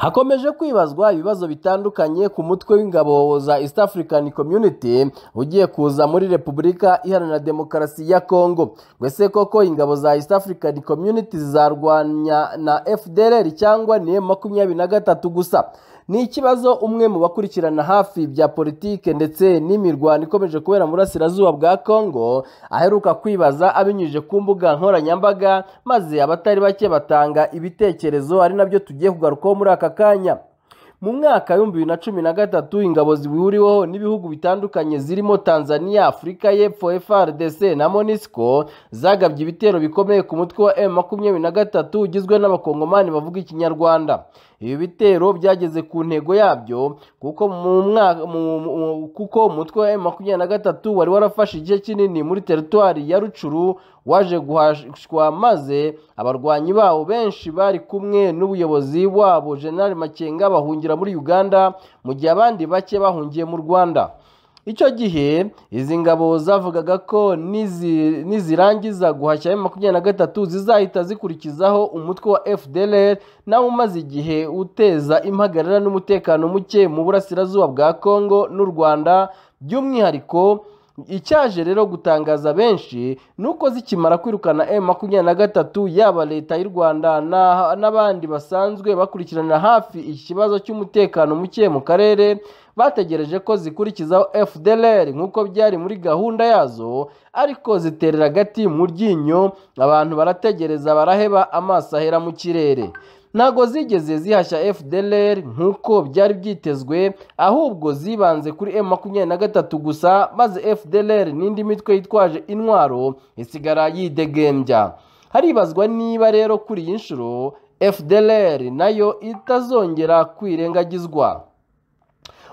Hakomeje kwibazwa ibibazo bitandukanye ku mutwe w'ingabo za East African Community ugiye kuza muri Repubulika Iharanira Demokarasi ya Kongo. Gwese koko ingabo za East African Community zarwanya na FDLR cyangwa ni makumyabiri na gatatu gusa. Ni ikibazo umwe mu bakurikirana hafi bya politike ndetse n'imirwano ikomeje kubera mu burasirazuba bwa Kongo aheruka kwibaza abinyujije ku mbuga nkoranyambaga maze abatari bake batanga ibitekerezo ari nabyo tugiye kugarukaho muri aka kanya mu mwaka w'ibihumbi bibiri na cumi na gatatu ingabo zihuriweho n'ibihugu bitandukanye zirimo tanzania afurika y'epfo frdc na monisco zagabye ibitero bikomeye ku mutwe wa m makumyabiri na gatatu ugizwe n'abakongomani bavuga ikinyarwanda ibi bitero byageze ku ntego yabyo kuko mu mwaka kuko umutwe wa m makumyabiri na gatatu wari warafashe igice kinini muri teritwari ya rucuru waje guhashwa maze abarwanyi babo benshi bari kumwe n'ubuyobozi wabo General Makenga bahungira muri Uganda mu gihe abandi bake bahungiye mu Rwanda icyo gihe izi ngabo zavugaga ko nizirangiza guhashya ya makumyabiri na gatatu zizahita zikurikizaho umutwe wa FDLR nawe umaze igihe uteza impagarara n'umutekano muke mu burasirazuba bwa Congo n'u Rwanda by'umwihariko icyaje rero gutangaza benshi ni uko zikimara kwirukana m makumyabiri na gatatu yaba leta y'u rwanda n'abandi basanzwe bakurikiranira hafi ikibazo cy'umutekano muke mu karere bategereje ko zikurikizaho fdlr nk'uko byari muri gahunda yazo ariko ziterera agati mu ryinyo abantu barategereza baraheba amaso ahera mu kirere ntago zigeze zihashya FDLR nk'uko byari byitezwe ahubwo zibanze kuri M makumyabiri na gatatu gusa maze FDLR n'indi mitwe yitwaje intwaro isigara yidegembya haribazwa niba rero kuri iyi nshuro FDLR nayo itazongera kwirengagizwa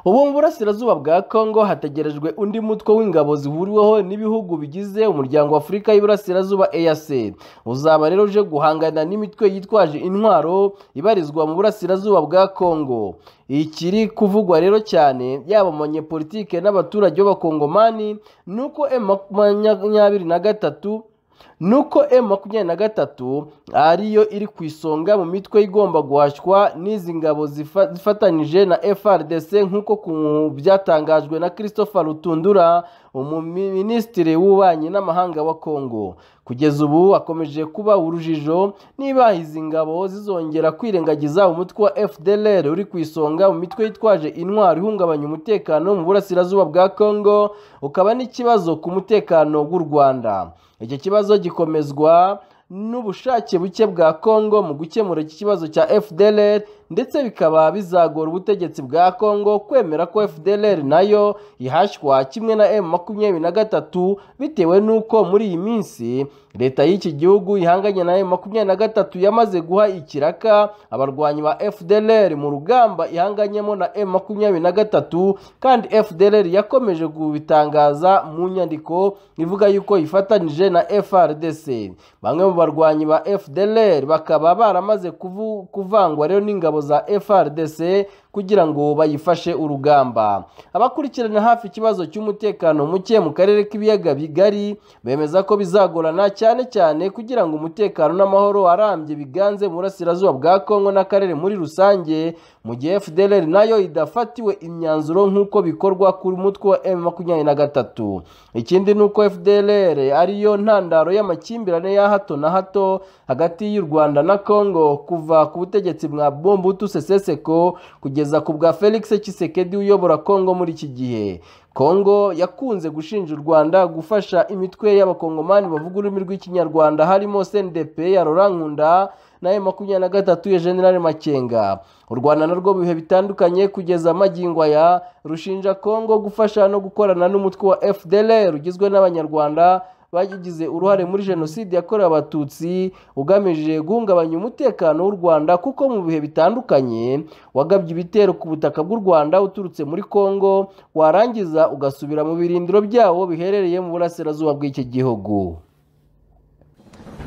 ubu mu burasirazuba bwa congo hategerejwe undi mutwe w'ingabo zihuriweho n'ibihugu bigize umuryango w'afurika y'iburasirazuba eac uzaba rero uje guhangana n'imitwe yitwaje intwaro ibarizwa mu burasirazuba bwa congo ikiri kuvugwa rero cyane yaba abanyepolitike n'abaturage b'abakongomani ni uko makumyabiri na gatatu nuko m makumyabiri na gatatu ariyo iri ku isonga mu mitwe igomba guhashywa n'izi ngabo zifatanyije na frdc nk'uko byatangajwe na christopher rutundura umuminisitiri w'ububanyi n'amahanga wa congo kugeza ubu akomeje kuba urujijo niba izi ngabo zizongera kwirengagiza umutwe wa fdlr uri ku isonga mu mitwe yitwaje intwaro ihungabanya umutekano mu burasirazuba bwa congo ukaba n'ikibazo ku mutekano w'u rwanda iki kibazo gikomezwa n'ubushake buke bwa congo mu gukemura iki kibazo cya fdlr ndetse bikaba bizagora ubutegetsi bwa congo kwemera ko fdlr nayo ihashywa kimwe na m makumyabiri na gatatu bitewe n'uko muri iyi minsi leta y'iki gihugu ihanganye na m makumyabiri na gatatu yamaze guha ikiraka abarwanyi ba fdlr mu rugamba ihanganyemo na m makumyabiri na gatatu kandi fdlr yakomeje kubitangaza mu nyandiko ivuga yuko yifatanyije na frdc bamwe mu barwanyi ba fdlr bakaba baramaze kuvangwa rero n'ingabo za frdc kugira ngo bayifashe urugamba abakurikirana hafi ikibazo cy'umutekano muke mu karere k'ibiyaga bigari bemeza ko bizagorana cyane cyane kugira ngo umutekano n'amahoro arambye biganze mu burasirazuba bwa kongo n'akarere muri rusange mu gihe fdlr nayo idafatiwe imyanzuro nk'uko bikorwa ku mutwe wa m makumyabiri na gatatu ikindi ni uko fdlr ariyo ntandaro y'amakimbirane ya hato na hato hagati y'u rwanda na kongo kuva ku butegetsi bwa bombutu seseseko kugeza kugeza ku bwa felix kisekedi uyobora kongo muri iki gihe kongo yakunze gushinja u rwanda gufasha imitwe y'abakongomani bavuga ururimi rw'ikinyarwanda harimo cndp ya rorankunda na makumyabiri na gatatu ya general makenga u rwanda narwo mu bihe bitandukanye kugeza amagingwa ya rushinja kongo gufasha no gukorana n'umutwe wa fdlr ugizwe n'abanyarwanda bagize uruhare muri jenoside yakorewe abatutsi ugamije guhungabanya umutekano w'u rwanda kuko mu bihe bitandukanye wagabye ibitero ku butaka bw'u rwanda uturutse muri congo warangiza ugasubira mu birindiro byawo biherereye mu burasirazuba bw'iki gihugu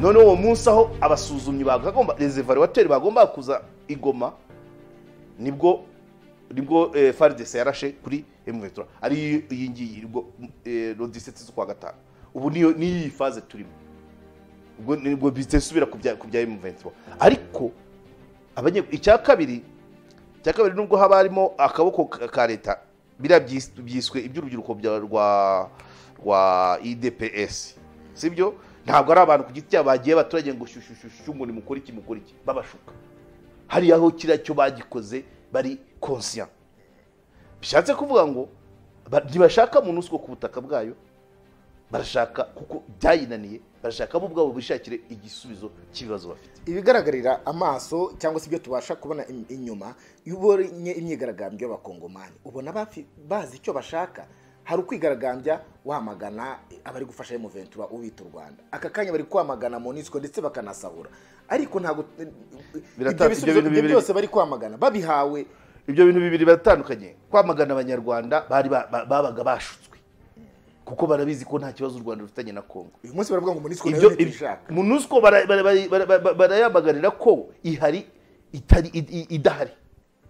none uwo munsi aho abasuzumyi bagomba resevaruwateri bagomba kuza igoma nibwo nibwo faridese yarashe kuri emuvetura ari iyi ngiyi nibwo rodiseti z'ukwa gatanu ubu niyi faze turimo ubwo nibwo bisubira ku bya M23 ariko icya kabiri icya kabiri nubwo haba harimo akaboko ka ka leta biriya byis- byiswe iby'urubyiruko bya- rwa rwa idps si byo ntabwo ari abantu ku giti cyabo bagiye abaturage ngo shushushushu ngo nimukore iki mukore iki babashuka hariya aho kiriya cyo bagikoze bari konsiya bishatse kuvuga ngo ba- ntibashaka umuntu uswa ku butaka bwayo barashaka kuko byayinaniye barashaka bo ubwabo bishakire igisubizo cy'ibibazo bafite ibigaragarira amaso cyangwa se ibyo tubasha kubona im- inyuma iyo ubonye imyigaragambyo y'abakongomani ubona bafi- bazi icyo bashaka hari ukwigaragambya wamagana abari gufasha emuventura ubita u rwanda aka kanya bari kwamagana monisco ndetse bakanasahura ariko ntabwo ibyo Birata- bisubizo ibyo bintu ibyo bibiri- byose bari kwamagana babihawe ibyo bintu bibiri biratandukanye kwamagana abanyarwanda bari ba- ba- babaga bashutswe kuko barabizi ko nta kibazo u rwanda rufitanye na kongo uyu munsi baravuga ngo monisco nayo ibyo niyo tuyishaka munusiko bara- bara- bara- bara- bara- barayamaganira ko ihari itari i- i- idahari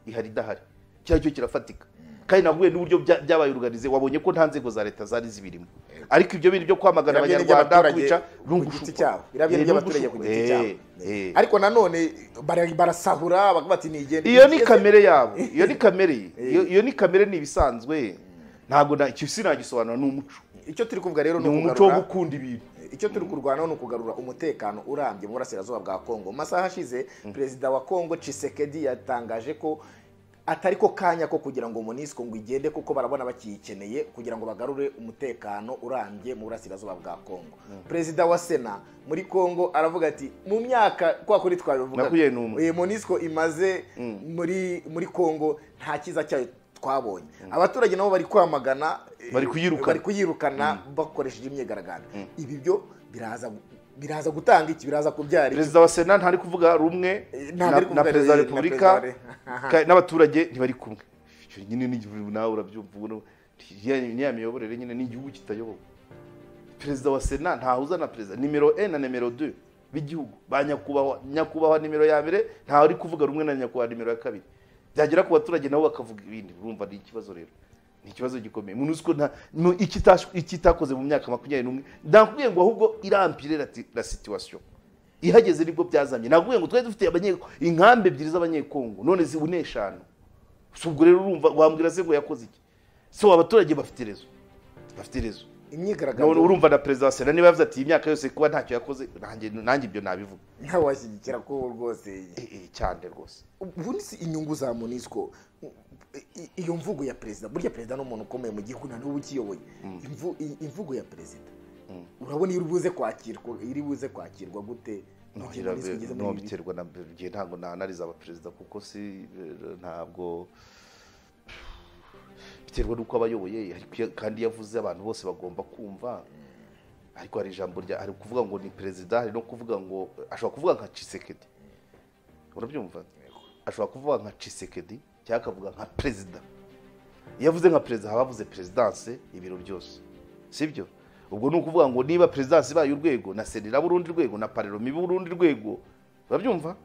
ihari idahari kiriya cyo kirafatika kandi nahuye n'uburyo bya- byabaye uruganize wabonye ko nta nzego za leta zari zibirimo ariko ibyo bintu byo kwamagana Birabya abanyarwanda n'iby'abaturage kubica ku giti cyabo birabya n'iby'abaturage ku giti cyabo cyabo ariko nanone bara- barasahura bakavuga ati nigende iyo ni kamere yabo iyo ni kamere iyo iyo ni kamere ni ibisanzwe ntabwo na- icyo sinagisobanura ni umuco icyo turi kuvuga rero ni ni umuco wo ukugarura gukunda ibintu icyo turi kurwanaho ni ukugarura umutekano urambye mu burasirazuba bwa kongo mu masaha ashize perezida wa kongo cisekedi yatangaje ko atari ko kanya ko kugira ngo monisco ngo igende kuko barabona bakiyikeneye kugira ngo bagarure umutekano urambye mu burasirazuba bwa kongo perezida wa sena muri kongo aravuga ati mu myaka kwa kuri twabivuga Nakuye numva. monisco imaze muri muri kongo nta cyiza cyayo twabonye abaturage nabo bari kwamagana eh, Bari kuyirukana. bari kuyirukana bakoresheje imyigaragambyo ibi byo biraza biraza gutanga iki biraza kubyara iki perezida wa sena ntari kuvuga rumwe Eh, ntabwo na ari na kuvuga perezida wa na repubulika perezida wa re- ka- n'abaturage ntibari kumwe icyo nyine ni igihugu nawe urabyumva ubona ya- ni ya miyoborere nyine ni igihugu kitayobowe perezida wa sena ntahuza na perezida nimero e na nimero de b'igihugu ba nyakubahwa nyakubahwa nimero ya mbere ntawe ari kuvuga rumwe na nyakubahwa nimero ya kabiri byagera ku baturage nabo bakavuga ibindi urumva ni ikibazo rero ni ikibazo gikomeye munusiko nta mu- ikitash- ikitakoze mu myaka makumyabiri n'umwe ndakubwiye ngo ahubwo irampire la ti- la situation ihageze nibwo byazamye nakubwiye ngo twari dufite abanye inkambi ebyiri z'abanyekongo none zibu ni eshanu si ubwo rero urumva wambwira se ngo yakoze iki so abaturage bafite rezo bafite rezo None imyigaragambyo urumva na perezida wa sena niba yavuze ati iyi myaka yose kuba ntacyo yakoze nanjye nanjye ibyo nabivuga ntawe washyigikira ko rwose Eh, eh, cyane rwose ubundi si inyungu za monisco I- iyo mvugo ya perezida burya perezida ni umuntu ukomeye mu gihugu na n'ubu ukiyoboye Imvu- i- imvugo ya perezida urabona iyo uri buze kwakirwa iri buze kwakirwa gute mu gihe Nongera Monusco be- igeze muri no ibi bihe? biterwa na igihe ntabwo nanariza abaperezida kuko si eh, ntabwo biterwa n'uko abayoboye ariko iyo- kandi yavuze abantu bose bagomba kumva ariko hari ijambo rya hari kuvuga ngo ni perezida hari no kuvuga ngo ashobora kuvuga nka cisekedi urabyumva ashobora kuvuga nka cisekedi cyangwa akavuga nka perezida iyo avuze nka perezida haba havuze perezidanse ibiro byose sibyo ubwo ni ukuvuga ngo niba perezidanse ibaye urwego na sena iraba urundi rwego na pareloma iba urundi rwego urabyumva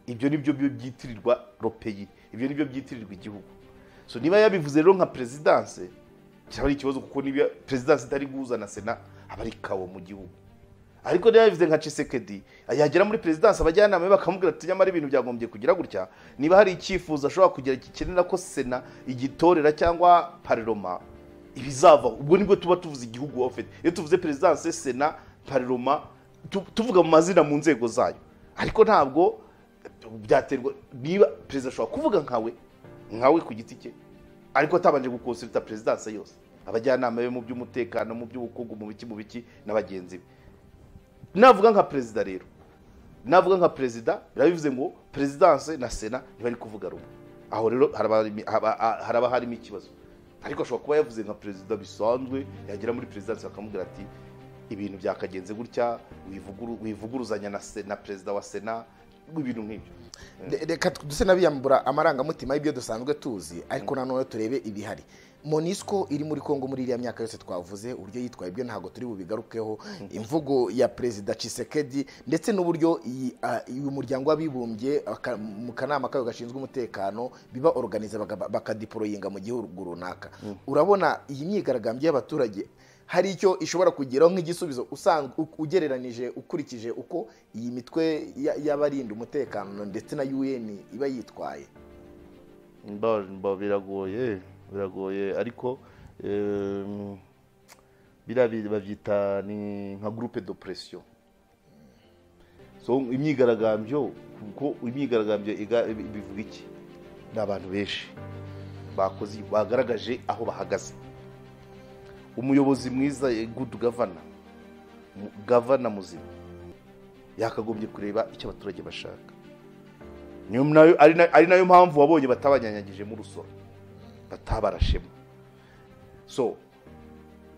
ibyo ni byo byo byitirirwa ropeyi ibyo ni byo byitirirwa igihugu so niba yabivuze rero nka perezidanse kiraba ari ikibazo kuko niba perezidanse itari guhuza na sena aba ari kawo mu gihugu ariko niba yabivuze nka cisekedi yagera muri perezidanse abajyanama be bakamubwira ati nyamara ibintu byagombye kugira gutya niba hari icyifuzo ashobora kugira gikenera ko sena igitorera cyangwa pareloma ibizavaho ubwo nibwo tuba tuvuze igihugu waba ufite iyo tuvuze perezidanse sena pareloma tu- tuvuga mu mazina mu nzego zayo ariko ntabwo byaterwa niba perezida ashobora kuvuga nkawe nkawe ku giti cye ariko atabanje gukonsulta perezidanse yose abajyanama be mu by'umutekano mu by'ubukungu mu biki mu biki na bagenzi be navuga nka perezida rero navuga nka perezida birabivuze ngo perezidanse na sena ntibari kuvuga rumwe aho rero haraba harimo- haba- ha- haraba harimo ikibazo ariko ashobora kuba yavuze nka perezida bisanzwe yagera muri perezidanse bakamubwira ati ibintu byakagenze gutya wivuguru- wivuguruzanya na se- na perezida wa sena ibintu nk'ibyo Re- reka duse n'abiyambura amarangamutima y'ibyo dusanzwe tuzi ariko nanone turebe ibihari monisco iri muri kongo muri iriya myaka yose twavuze uburyo yitwaye ibyo ntabwo turi bubigarukeho imvugo ya perezida cisekedi ndetse n'uburyo iyi, ah, uyu muryango w'abibumbye aka- mu kanama kayo gashinzwe umutekano biba organize baga- bakadiporoyinga mu gihugu runaka urabona iyi myigaragambyo y'abaturage hari icyo ishobora kugeraho nk'igisubizo usanzwe u- ugereranije ukurikije uko iyi mitwe ya- y'abarinda umutekano ndetse na UN iba yitwaye mba mba biragoye biragoye ariko em, biriya bi- babyita ni nka groupe de pression so imyigaragambyo kuko imyigaragambyo iga- ibi- bivuga iki ni abantu benshi bakoze bagaragaje aho bahagaze umuyobozi mwiza eh, good governor mu- governor muzima yakagombye kureba icyo abaturage bashaka niyo nayo- ari na- ari nayo mpamvu wabonye batabanyanyagijemo urusoro batabarashemo so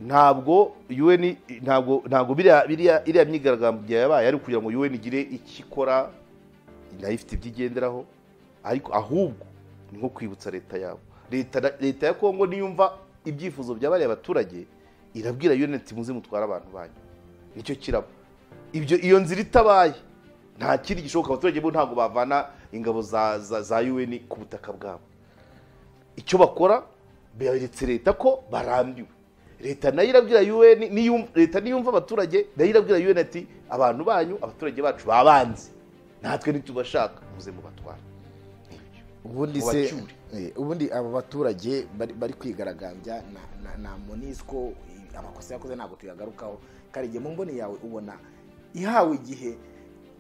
ntabwo UN ntabwo ntabwo biriya biriya iriya myigaragambyo yabaye ari kugira ngo UN igire icyo ikora nayo ifite ibyo igenderaho ariko ahubwo ni nko kwibutsa leta yabo leta leta ya Kongo niyumva ibyifuzo bya bariya baturage irabwira UN ati muze mutware abantu banyu nicyo kiraba ibyo iyo nzira itabaye nta kindi gishoboka abaturage bo ntabwo bavana ingabo za za, za UN ku butaka bwabo icyo bakora beretse leta ko barambiwe leta nayo irabwira UN niyum- leta niyumva abaturage nayo irabwira UN ati abantu banyu abaturage bacu babanze natwe nitubashaka muze mubatware ubundi Ngo se bacyure. eh, ubundi aba baturage bari- bari kwigaragambya na- na- na monisco eh, amakosa yakoze ntabwo tuyagarukaho karige mu mboni yawe ubona ihawe igihe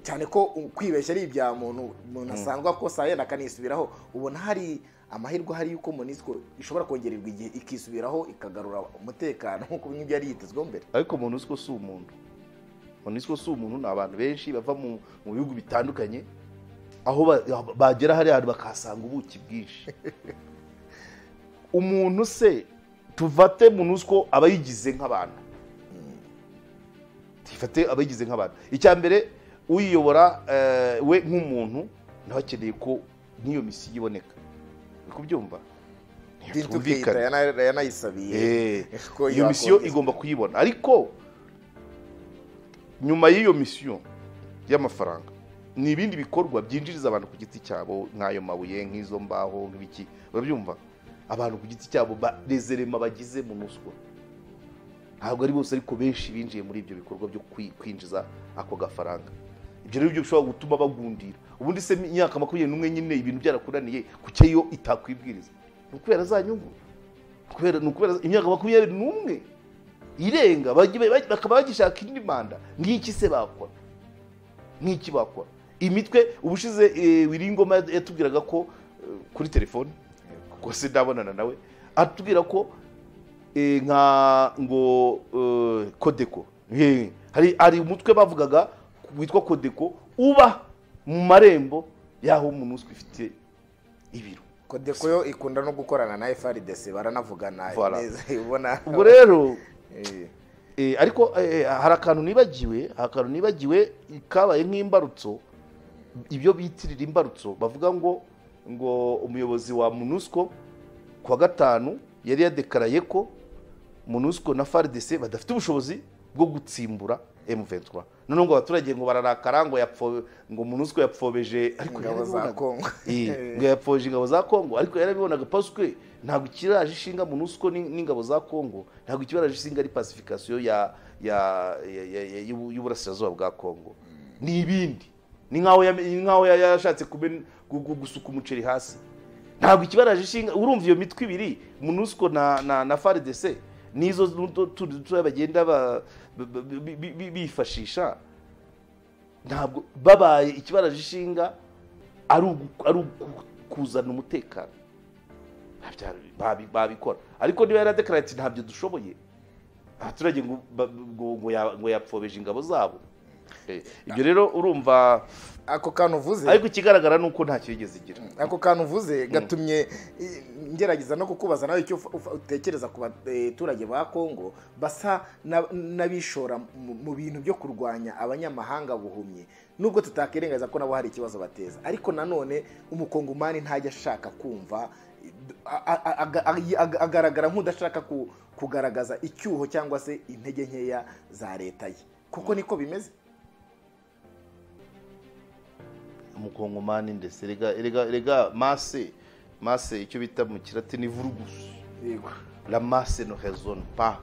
cyane ko u- kwibeshya ari ibya muntu umuntu asanzwe akosa yenda akanisubiraho ubona hari amahirwe ahari yuko monisco ishobora kongererwa igihe ikisubiraho ikagarura umutekano nk'uko nk'ibyo yari yitezweho mbere ariko monusco si umuntu monusco si umuntu ni abantu benshi bava mu mu bihugu bitandukanye aho ba- bagera hariya hantu bakahasanga ubuki bwinshi umuntu se tuvate monusco aba yigize nk'abantu tifate aba yigize nk'abantu icya mbere uyiyobora eh, we nk'umuntu nawe akeneye ko n'iyo misiyo iboneka uri kubyumva Tintu Keita yana- yanayisabiye Eh, ko iyo misiyo yakongezwa. igomba kuyibona ariko nyuma y'iyo misiyo y'amafaranga ni ibindi bikorwa byinjiriza abantu ku giti cyabo nk'ayo mabuye nk'izo mbaho nk'ibiki urabyumva abantu ku giti cyabo barezerema bagize mu nuswa ntabwo ari bose ariko benshi binjiye muri ibyo bikorwa byo kwi- kwinjiza ako gafaranga ibyo rero byo bishobora gutuma bagundira ubundi se imyaka makumyabiri n'umwe nyine ibintu byarakunaniye kuki yo itakwibwiriza ni ukubera za nyungu kubera ni ukubera imyaka makumyabiri n'umwe irenga bajya- bajya- bakaba bagishaka indi manda nk'iki se bakora nk'iki bakora imitwe ubushize eh, wiringoma yatubwiraga ko eh, kuri telefone rwose ndabonana nawe atubwira ko eh, nka ngo eh, kodeko Eh, hari hari umutwe bavugaga witwa kodeko uba mu marembo y'aho umuntu uzwi ufite ibiro kodeko yo ikunda no gukorana na frdc baranavugana Voilà. neza ubona ubwo rero Eh, Eh, ariko eh, hari akantu nibagiwe hari akantu nibagiwe kabaye nk'imbarutso ibyo bitirira imbarutso bavuga ngo ngo umuyobozi wa munusco ku wa gatanu yari yadekaraye ko munusco na fardc badafite ubushobozi bwo gutsimbura m23 noneho ngo abaturage ngo bararakara ngo yapfo ngo munusco yapfobeje ariko ingabo za yarabibonaga. kongo Eh, ngo yapfoje ingabo za kongo ariko yarabibonaga paswe ntabwo ikiraje ishinga munusco ni- n'ingabo za kongo ntabwo ikibaraje ishinga ari pacification ya ya ya- ya- ya- y'ubu- y'uburasirazuba bwa kongo ni ibindi ni nkaho yame- ni nkaho ya- yashatse kumena- gu- gu- gusuka umuceri hasi ntabwo ikibaraje ishinga urumva iyo mitwe ibiri munusco na na, na fardc nizo n'utu- tundi dutoya bagenda ba- ba- ba- bi- bi- bi- bifashisha ntabwo babaye ikibaraje ishinga ari ugu- ari ugu- kuzana umutekano Ntabyo- babi- babikora ariko niba yaradekarari ati ntabyo dushoboye abaturage ngo ba- ngo- ngo ya- ngo yapfobeje ingabo zabo Eh, ibyo rero urumva ako kantu uvuze ariko ikigaragara ni uko ntacyo yigeze igira ako kantu uvuze gatumye eh, ngerageza no kukubaza nawe icyo ufa- ufa- utekereza ku baturage ba kongo basa na- n'abishora mu- mu bintu byo kurwanya abanyamahanga buhumyi nubwo tutakirengaza ko nabo hari ikibazo bateza ariko nanone umukongomani ntajya ashaka kumva eh, a- a- aga- aga- aga- agaragara nk'udashaka ku- kugaragaza icyuho cyangwa se intege nkeya za leta ye kuko niko bimeze umukongomani ndetse rega rega rega mase mase icyo bita mu kilatini vurugusu yego la mase no hezone pa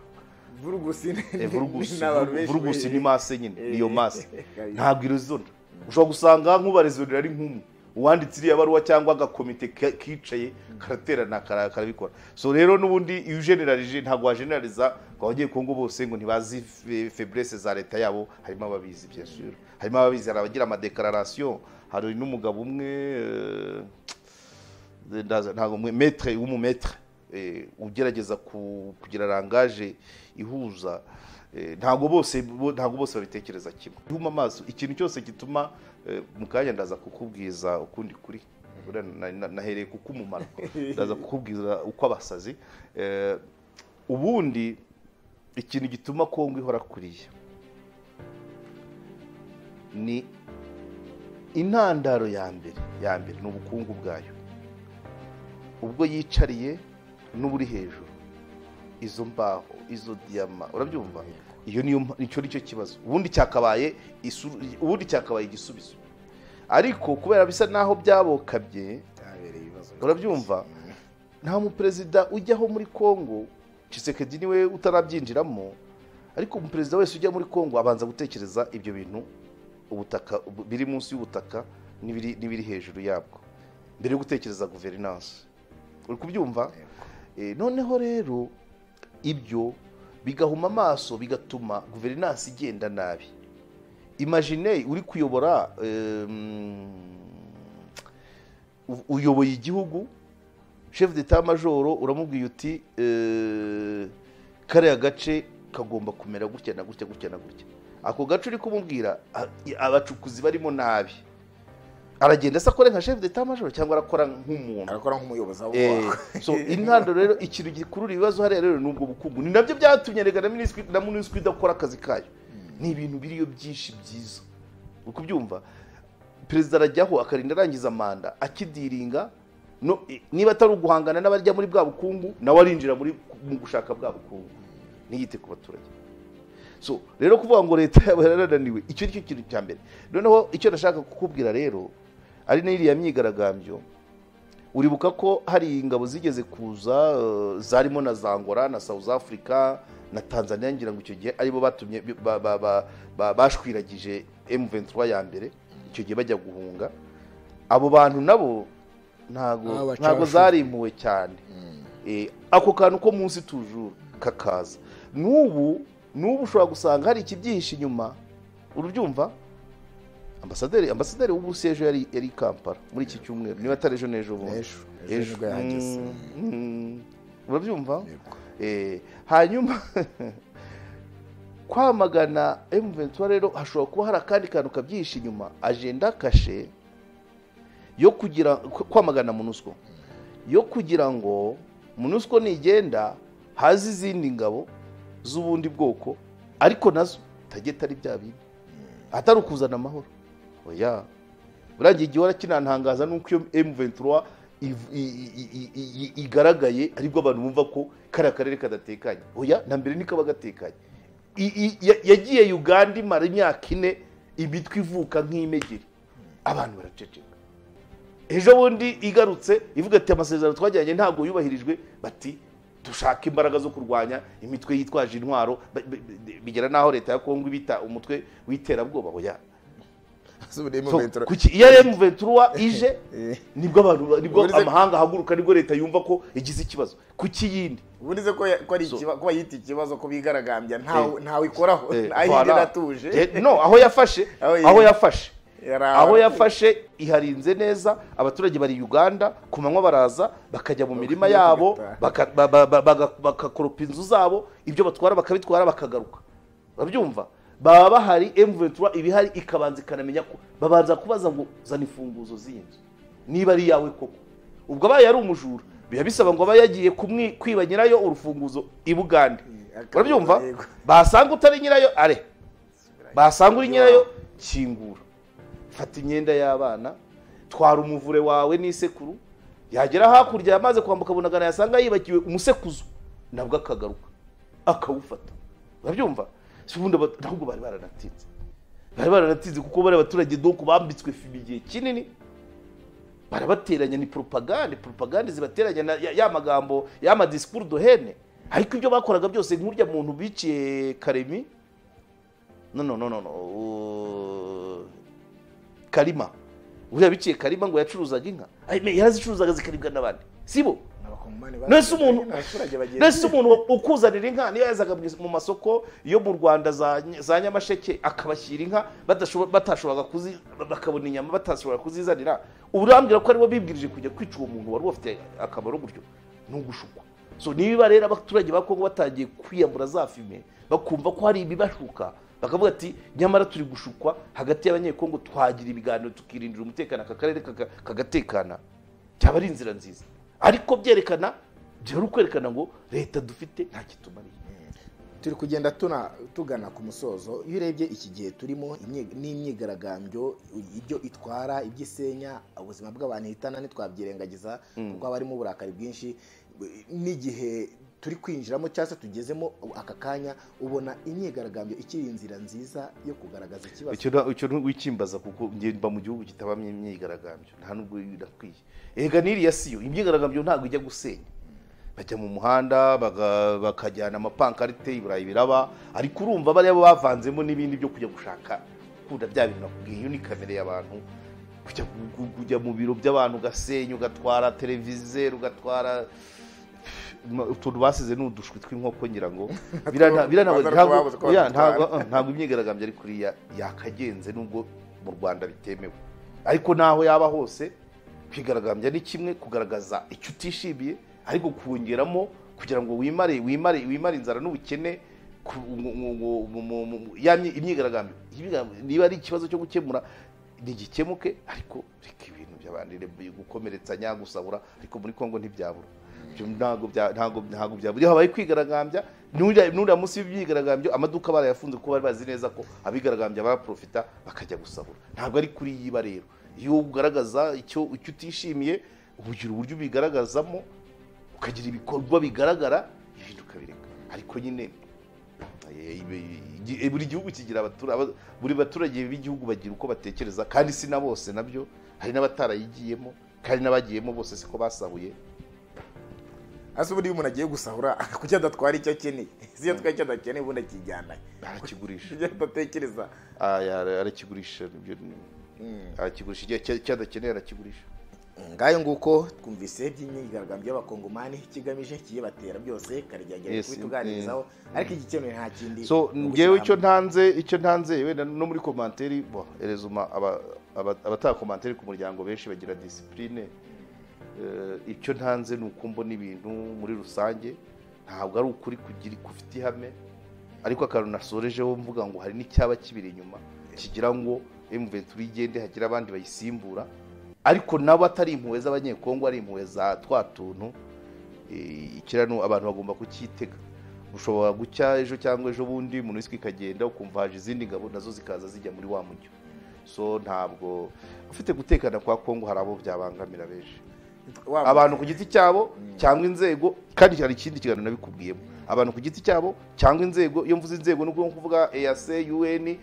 vurugusi ni- Eh, ni- vurugusi ni abantu benshi vurugusi be- ni mase nyine niyo mase Eh, ntabwo irezona ushobora gusanga nk'ubarezonera ari nk'umwe uwanditse iriya baruwa cyangwa agakomite ka- kicaye karaterana kara- karabikora so rero n'ubundi iyo ugenerarije ntabwo wajenerariza ngo abanye kongo bose ngo ntibazi fe- faiblesse za leta yabo harimo ababizi bien sûr harimo ababizi hari abagira amadeclaration hari n'umugabo umwe eh, ndaza- ntabwo mwe- maître w'umumetre eh, ugerageza ku- kugira rangaje ihuza eh, ntabwo bose bo- ntabwo bose babitekereza kimwe ihuma amaso ikintu cyose gituma eh, mu kanya ndaza kukubwiza ukundi kuri Buriya na- na- nahereye kuko umumaro ndaza kukubwiza uko abasazi eh, ubundi ikintu gituma kongo ihora kuriya ni intandaro ya mbere ya mbere ni ubukungu bwayo ubwo yicariye n'uburi hejuru izo mbaho izo diyama urabyumva iyo niyo mpa- icyo nicyo kibazo ubundi cyakabaye isu- ubundi cyakabaye igisubizo ariko kubera bisa naho byabokabye byabereye ibibazo urabyumva nta muperezida ujyaho muri congo cisekedi niwe utarabyinjiramo ariko umuperezida wese ujya muri congo abanza gutekereza ibyo bintu ubutaka ubu- biri munsi y'ubutaka n'ibiri n'ibiri hejuru yabwo mbere yo gutekereza guverinanse uri kubyumva Eh, noneho rero ibyo bigahuma amaso bigatuma guverinanse igenda nabi imagine uri kuyobora em, u- uyoboye igihugu chef d'état majoro uramubwiye uti eh, kariya gace kagomba kumera gutya na gutya gutya na gutya ako gace uri kumubwira a- i- abacukuzi barimo nabi aragenda se akore nka chef d'état majoro cyangwa arakora nk'umuntu arakora nk'umuyobozi wabo Eh, so intandaro rero ikintu gikurura ibibazo hariya rero ni ubwo bukungu ni nabyo byatumye rega na minisitiri na minisitiri idakora akazi kayo ni ibintu biriyo byinshi byiza uri kubyumva perezida arajyaho akarinda arangiza manda akidiringa no, i- niba atari uguhangana n'abarya muri bwa bukungu nawe arinjira muri mu gushaka bwa bukungu ntiyite ku baturage so rero kuvuga ngo leta yaba yarananiwe icyo ni cyo kintu cya mbere noneho icyo nashaka kukubwira rero ari n'iriya myigaragambyo uribuka ko hari ingabo zigeze kuza eh, zarimo na zangora na south africa na tanzania ngira ngo icyo gihe aribo batumye bi- ba- ba- ba- ba- bashwiragije m23 ya mbere icyo gihe bajya guhunga abo bantu nabo Ah, ntago baca ntago abashumba. zarimpuwe cyane Eh, ako kantu ko munsi tujuru kakaza n'ubu n'ubu ushobora gusanga hari ikibyihishe inyuma urubyumva ambasaderi ambasaderi w'uburusiya ejo yari yari i kampala muri iki cyumweru niba atari ejo n'ejo bundi Ejo. Ejo nibwo yahageze. Mm, mm. urabyumva Yego. Eh, hanyuma kwamagana M23 rero hashobora kuba hari akandi kantu kabyihishe inyuma agenda kashe yo kugira kw- kwamagana MONUSCO yo kugira ngo MONUSCO nigenda haze izindi ngabo z'ubundi bwoko ariko nazo tajye tari bya bindi atari ukuzana amahoro oya burangiye igihe warakinantangaza nuko iyo M23 iv- i- i- i- i- i- igaragaye aribwo abantu bumva ko kariya karere kadatekanye oya na mbere niko gatekanye I- i- ya- yagiye uganda imara imyaka ine imitwe ivuka nk'imegeri abantu baraceceka ejo bundi igarutse ivuga ati amasezerano twagiranye ntabwo yubahirijwe bati dushaka imbaraga zo kurwanya imitwe yitwaje intwaro ba- ba- ba- bigera n'aho leta ya kongo ibita umutwe w'iterabwoba oya So, kuki iyo ari M23 ije Eh. nibwo abantu ba- nibwo Uburize- amahanga ahaguruka nibwo leta yumva ko igize ikibazo kuki yindi ubundi se ko ya- ko ari So- ikiba- kuba yita ikibazo ko bigaragambya ntawe Eh. ntawe ikoraho Eh, aho voilà. igera atuje Eh, no aho yafashe Aho yi- aho yafashe Yari aho aho- yafashe iharinze neza abaturage bari Uganda ku manywa baraza bakajya mu mirima yabo baka- ba- ba- ba- baga- bagakoropa inzu zabo ibyo batwara bakabitwara bakagaruka urabyumva baba bahari M23 ibihari ikabanza ikanamenya ko babanza kubaza ngo zana imfunguzo z'inzu niba ari iyawe koko ubwo abaye ari umujura biba bisaba ngo abe yagiye kumwi- kwiba nyirayo urufunguzo i Bugande akaba- urabyumva yego. basanga utari nyirayo are basanga uri nyirayo kingura fata imyenda y'abana twara umuvure wawe n'isekuru yagera hakurya yamaze kwambuka bunagana yasanga yibagiwe umusekuzo nabwo akagaruka akawufata urabyumva si ubundi aba- ntabwo bari baranatinze bari baranatinze kuko bari abaturage doko bambitswe fibi igihe kinini barabateranya ni propagande propagande zibateranya na ya, ya magambo ya ma discours de hene ariko ibyo bakoraga byose nk'urya muntu biciye Karemi no no no no no uh, Karima buriya biciye karima ngo yacuruzaga inka Ay, me- yarazicuruzaga zikaribwa n'abandi sibo abakongomani Nese umuntu- abaturage bagiye ndetse umuntu ukuzanira inka niyo yazaga mu is- mu masoko yo mu rwanda za Ny- za nyamasheke akabashyira inka badashobo- batashoboraga kuzi bakabona inyama batashobora kuzizanira urambwira ko aribo bibwirije kujya kwica uwo muntu wari ubafitiye akamaro gutyo ni ugushukwa so niba rero abaturage ba kongo batangiye kwiyambura za fime bakumva ko hari ibibashuka bakavuga ati nyamara turi gushukwa hagati y'abanyekongo twagira ibiganiro tukirindira umutekano aka karere kaka- kagatekana byaba ari inzira nziza ariko byerekana byari kwerekana ngo leta dufite nta kitumariye turi kugenda tuna tugana ku musozo iyo urebye iki gihe turimo imye- n'imyigaragambyo ibyo itwara ibyo isenya ubuzima bw'abantu ihitana ntitwabyirengagiza kuko haba harimo uburakari bwinshi n'igihe turi kwinjiramo cyangwa se tugezemo aka kanya ubona imyigaragambyo ikiri inzira nziza yo kugaragaza ikibazo icyo na- icyo wikimbaza kuko njye mba mu gihugu kitabamo imyigaragambyo nta nubwo birakwiye ega n'iriya siyo imyigaragambyo ntabwo ijya gusenya bajya mu muhanda baga- bakajyana amapankarite iburayi biraba ariko urumva bariya bavanzemo n'ibindi byo kujya gushaka gukunda bya bintu nakubwiye iyo ni kamere y'abantu kujya gu- gu- kujya mu biro by'abantu ugasenya ugatwara televiziyo ugatwara Ma- utuntu basize ni udushwi tw'inkoko ngira ngo birana- biranagoye. Rwanda Ntabwo- rwabuze ko oya, badutwara. ntabwo- uh, ntabwo imyigaragambyo ari kuriya yakagenze nubwo mu rwanda bitemewe ariko naho yaba hose kwigaragambya ni kimwe kugaragaza icyo utishimiye ariko kuwongeramo kugira ngo wimare wimare wimare inzara n'ubukene ku- mu- mu- mu- mu- mu- mu- mu- ya myi- imyigaragambyo Imyigaragambyo, niba ari ikibazo cyo gukemura ntigikemuke ariko reka ibintu by'abandi gukomeretsanya gusahura ariko muri kongo ntibyabura Ibyo ntabwo bya- ntabwo- ntabwo byabura iyo habaye kwigaragambya n'uriya n'uriya munsi w'imyigaragambyo amaduka barayafunze kuko bari bazi neza ko abigaragambya baraprofita bakajya gusahura ntabwo ari kuri yiba rero iyo ugaragaza icyo icyo utishimiye ugira uburyo ubigaragazamo ukagira ibikorwa bigaragara ibintu ukabireka ariko nyine eh, ibi- igi- buri gihugu kigira abatura- aba- buri baturage b'igihugu bagira uko batekereza kandi si na bose nabyo hari n'abatarayigiyemo kandi n'abagiyemo bose siko basahuye hasi ubundi iyo umuntu agiye gusahura kuki adatwara icyo akeneye si iyo atwaye icyo adakeneye ubundi akijyana barakigurisha ibyo adatekereza Ah, ya- arakigurisha nibyo ni- arakigurisha igihe icyo- icyo adakeneye arakigurisha ngayo nguko twumvise by'imyigaragambyo y'abakongomani kigamije kiye batera byose karyagera Yes, kubituganirizaho ariko igikeneye nta kindi so ni ngewe icyo ugushyira hamwe. ntanze icyo ntanze wenda no muri komanteri bo erezuma aba- aba- abatakomanteri ku muryango benshi bagira disipurine icyo ntanze ni uko mbona ibintu muri rusange ntabwo ari ukuri kugira kufite ihame ariko akantu nasorejeho mvuga ngo hari n'icyaba kibiri inyuma kigira ngo emuventuri igende hagire abandi bayisimbura ariko nabo atari impuhwe z'abanyekongo ari impuhwe za twa tuntu eh, ikirano abantu bagomba kucyitega ushobora gucya ejo cyangwa ejo bundi muniswi ikagenda ukumva haje izindi ngabo nazo zikaza zijya muri wa mujyo so ntabwo ufite gutekana kwa kongo hari abo byabangamira benshi Wa- abantu ku giti cyabo cyangwa inzego kandi hari ikindi kiganiro nabikubwiyemo abantu ku giti cyabo cyangwa inzego iyo mvuze inzego ni ukuvuga EAC UN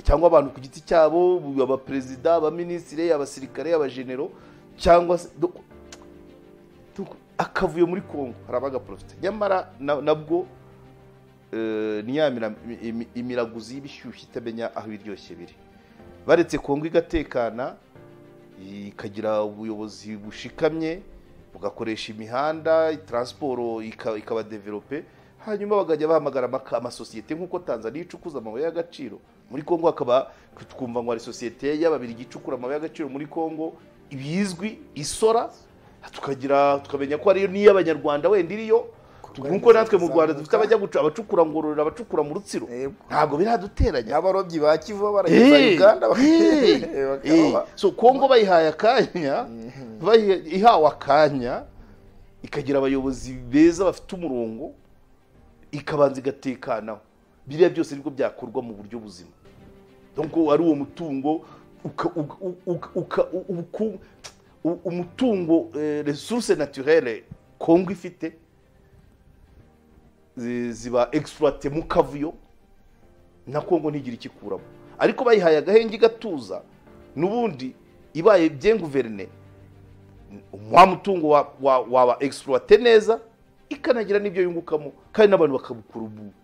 cyangwa abantu ku giti cyabo abaperezida abaminisitiri abasirikare abajenero cyangwa se do- do- akavuyo muri Kongo hari abagaprofite nyamara na- nabwo eh, ni ya mira- imi- imiraguzi y'ibishyushyu itamenya aho ibiryoshye biri baretse kongo igatekana ikagira ubuyobozi bushikamye bugakoresha imihanda taransiporo ika- ikabadevelope hanyuma bakajya bahamagara amaka- amasosiyete nk'uko tanzaniya icukuza amabuye y'agaciro muri kongo hakaba twumva ngo hari sosiyete y'ababirigi icukura amabuye y'agaciro muri kongo ibizwi isora tukagira tukamenya ko ariyo n'iy'abanyarwanda wenda iriyo nk'uko natwe mu rwanda dufite abajya guca abacukura ngororero abacukura mu rutsiro Yego. ntabwo biraduteranya n'abarobyi ba kivu barageza Eh, uganda eh, eh. bakaba so kongo bayihaye akanya bayiha- ihawe akanya ikagira abayobozi beza bafite umurongo ikabanza igatekanaho biriya byose nibwo byakorwa mu buryo buzima donc ari uwo mutungo uka, uka, uka, uka, uku, u- umutungo eh, resource naturelle kongo ifite zi- ziba exploite mu kavuyo na kongo ntigira ikikuramo ariko bayihaye agahenge igatuza n'ubundi ibaye bien guverne wa mutungo wa- wa- waba exploite neza ikanagira n'ibyo yungukamo kandi n'abantu bakabukura ubu-